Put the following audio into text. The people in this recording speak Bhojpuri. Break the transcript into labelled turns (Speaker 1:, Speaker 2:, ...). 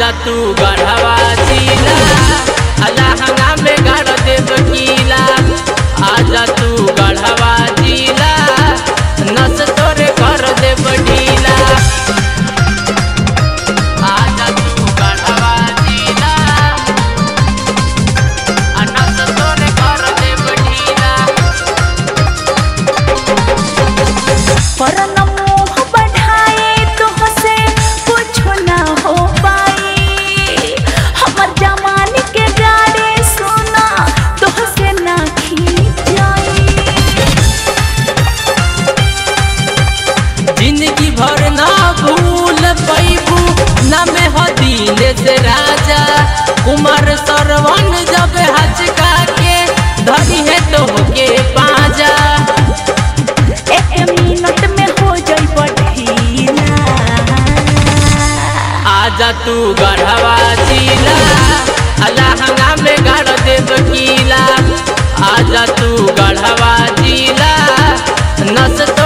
Speaker 1: आजा तू गढ़वा जिला अलहंगा में गाड़ देव कीला आजा तू गढ़वा जिला नस तोरे कर देव ढीला आजा तू गढ़वा जिला आ नस तोरे कर देव ढीला
Speaker 2: परन मोह बढ़ाए तुहसे कुछो ना हो पाई हमर जमाने के गाड़े सुना तुहसे ना खींच जाई
Speaker 1: जिंदगी भर ना भूल पैबू न में हदीन से राजा कुमार सरवन जब हचका के धरी है तो के पाजा
Speaker 2: एक मिनट में हो जाई बढ़ीला
Speaker 1: आजा तू गढ़वा जिला अलहंगा में गाड़ देव कीला आजा तू गढ़वा जिला नस